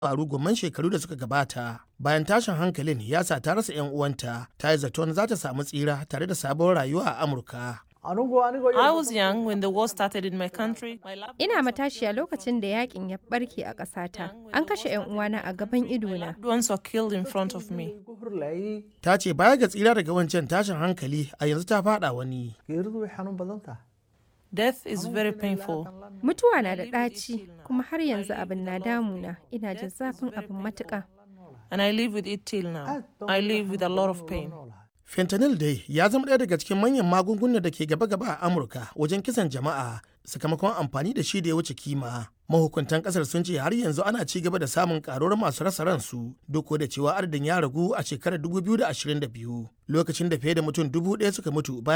faru gomman shekaru da suka gabata bayan tashin hankalin ya sa ta rasa 'yan uwanta ta yi zaton za ta samu tsira tare da sabon rayuwa a amurka I was young when the war started in my country. My lab- Ina matashiya lokacin da yakin ya barke a ƙasata. An kashe 'yan uwana a gaban idona. loved ones were killed in front of me. ta ce baya ga tsira daga wancan tashin hankali a yanzu ta fada wani Death is very painful. Mutuwa na da ɗaci, kuma har yanzu abin na damuna. Ina jin zafin abin matuƙa. And I live with it till now. I live with a lot of pain. fentanyl dai ya zama ɗaya daga cikin manyan magungunan da ke gaba-gaba a amurka wajen kisan jama'a sakamakon amfani da shi da ya wuce kima mahukuntan kasar sun ce har yanzu ana ci gaba da samun karuwar masu rasa ransu duk da cewa adadin ya ragu a shekarar 2022 lokacin da fiye da mutum dubu ɗaya suka mutu bayan